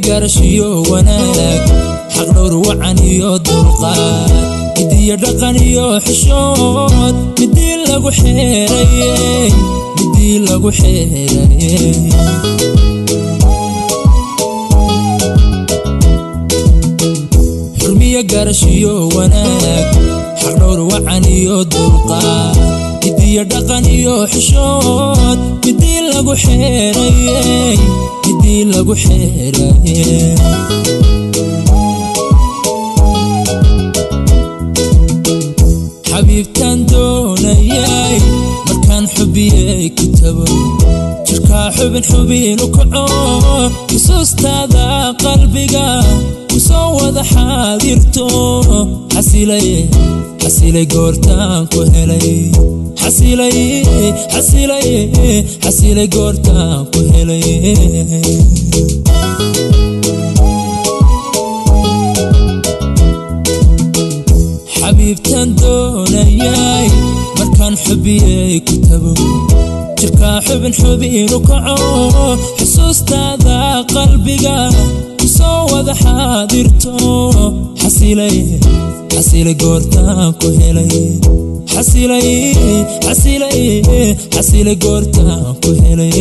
garashiyo wanaag xaqdhowr wacan iyo dulqaad midiyo dhaqan iyo xishood midii lagu xeerayey midii lagu xeerayey xurmiyo garashiyo wanaag xaqdhowr wacan iyo dulqaad midiyo dhaqan iyo xishood midii lagu xeerayey midii lagu xeerayey xabiibtaan doonayay markaan xubiyey kitabo jirkaa xubin xubin u kaco xusuustaada qalbiga kusoo wada xaadirto xasilay xasilay goortaan ku helay xasilay xasilay xasilay goortaan ku helay xabiibtaan doonayay markaan xubiyey kitabo jirkaa xubin xubin u kaco xusuustaada qalbiga kusoo wada xaadirto xasilay xasilay goortaan ku helay xasilay xasilay xasilay goortaan ku helay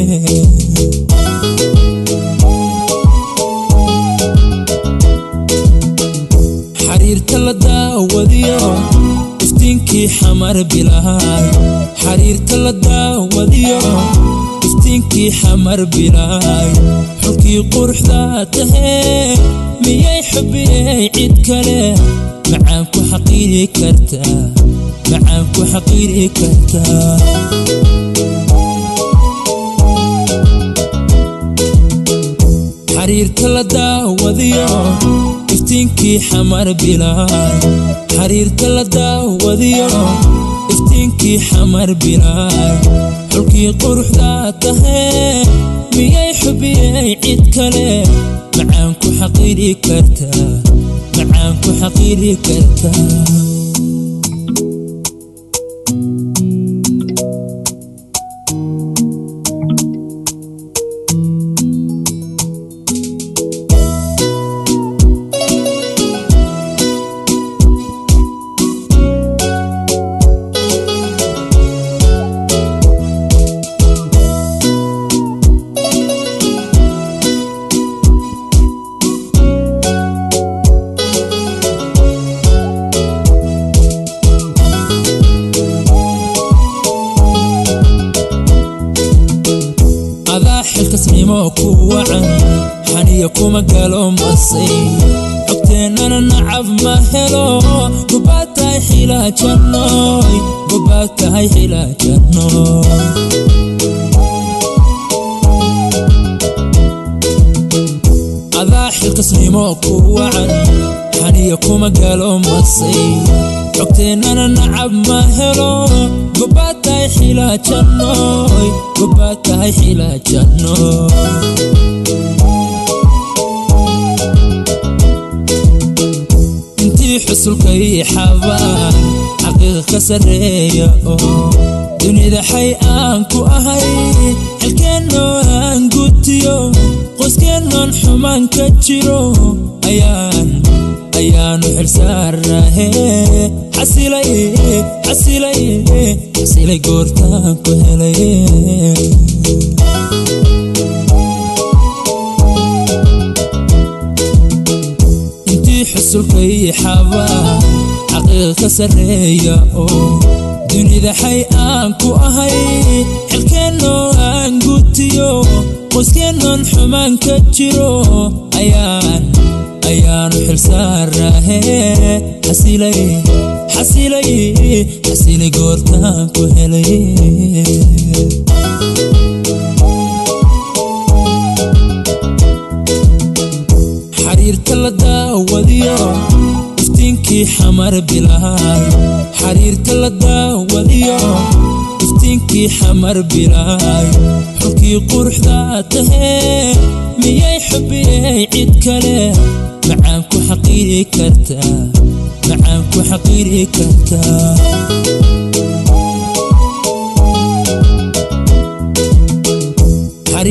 xariirta la daawadiyo iftiinkii xamar bilaay xariirta la daawadiyo iftiinkii xamar bilaay xulkii quruxda tahee miyay xubiyey cid kale macaan ku xaqiiri kartaa macaan ku xaqiiri kartaa xariirta la daawadiyo iftiinkii xamar bilaay xariirta la daawadiyo iftiinkii xamar bilaay xulkii quruxda tahee miyay xubiyey cid kale macaan ku xaqiiri kartaa macaan ku xaqiiri kartaa adaa xilkasnimo ku wacan xaniya kuma galo masay xogteennana nacab ma helo gubaad tahay xilaajannoy gubaad tahay xilaajannoy adaa xilkasnimo ku wacan xaniya kuma galo masay xogteennana nacab ma helo gubaad tahay xilaajannoy gubaad tahay xilaajannoy intii xusulkay xabaan xaqiiqa ka sarreeya oo dunida xay aan ku ahay xilkeennoo aan gutiyo qoyskeenoon xumaan ka jiro ayaan ayaanu xilsaarnahe xasilay xasilay xasilay goortaan ku helay intii xusulkay xabaa xaqiiqa ka sarreeya oo dunida xay aan ku ahay xilkeennoo aan gutiyo qoyskeenoon xumaan ka jiro ayaan ayaanu xilsaarnahe xasilay xasilay xasilay goortaan ku helay xariirta la daawadiyo iftiinkii xamar bilaay xariirta la daawadiyo iftiinkii xamar bilaay xulkii quruxda tahee miyay xubiyey cid kale macaan ku xaqiiri kartaa macaan ku xaqiiri kartaa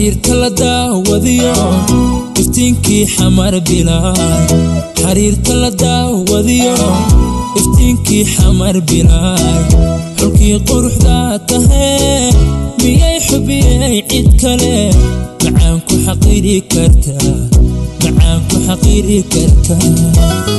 xariirka la daawadiyo iftiinkii xamar bilaay xariirka la daawadiyo iftiinkii xamar bilaay xulkii quruxdaa tahee miyay xubiyey cid kale macaan ku xaqiiri kartaa macaan ku xaqiiri kartaa